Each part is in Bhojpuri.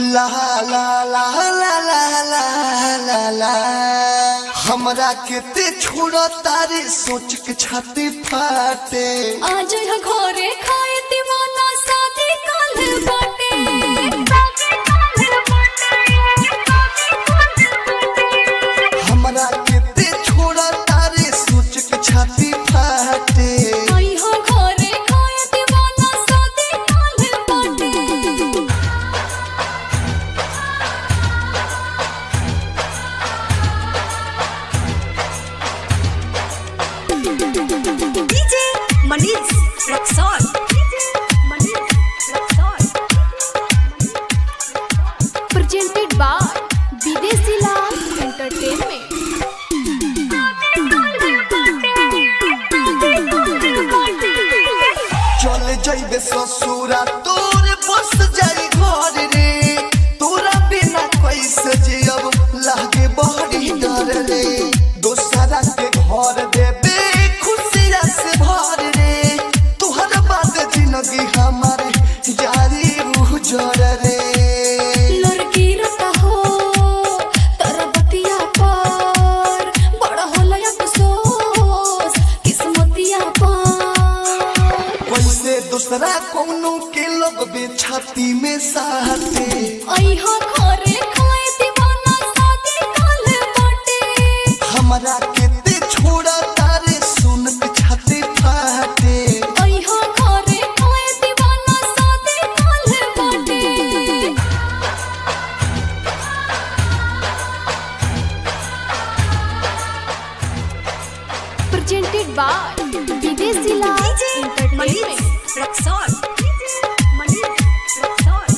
ला ला ला ला ला ला ला ला हमरा के ते छोड़ तारे सोच के छाती फाटे आज यहाँ घरे खाए दीवाना शादी काल बाटे हमरा के ते छोड़ तारे सोच के छाती फाटे आई हो घरे खाए दीवाना शादी काल बाटे DJ Manish Rexon. Manish Rexon. presented by Videsi Lal Entertainment. चल जइबे ससुरा तोर बस जाई घर रे तोरा बिना कैसे जियब लागे बड़ी डर रे दोसरा के घर देबे खुशिया से भर रे तोहर बाद जिंदगी हमारे जारी उजर रे लड़की रता हो तोरा बतिया पर बड़ा होला अफसोस किस्मतिया पर कैसे दूसरा कोनो के लोग बे छाती में साथे आई हो घरे खाए दीवाना शादी काल बाटे हमरा के ते छोड़ा तारे सुन के छाती फाटे आई हो घरे खाए दीवाना शादी काल बाटे presented by Videsi Lal DJ Entertainment. Manish Rexon. Manish Rexon.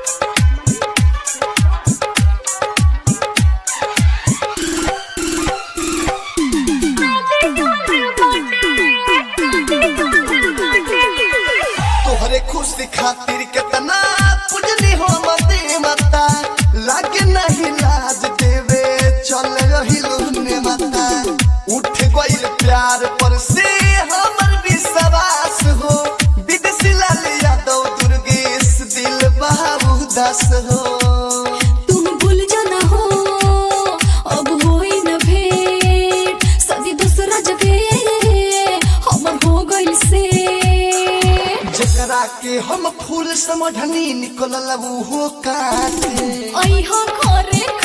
तोहरे खुशी खातिर कितना पुजनी हो मते मता लागे नहीं लाज देवे चल रही लुने मता उठ गइल प्यार पर से हमर विश्वास हो विदेशी लाल यादव दुर्गेश दिल बाबू दास हो तुम भूल जाना हो अब होई न भेंट सदी दूसरा जगह हमर हो गइल से जकरा के हम फूल समझनी निकलल वो काटे आई हो घरे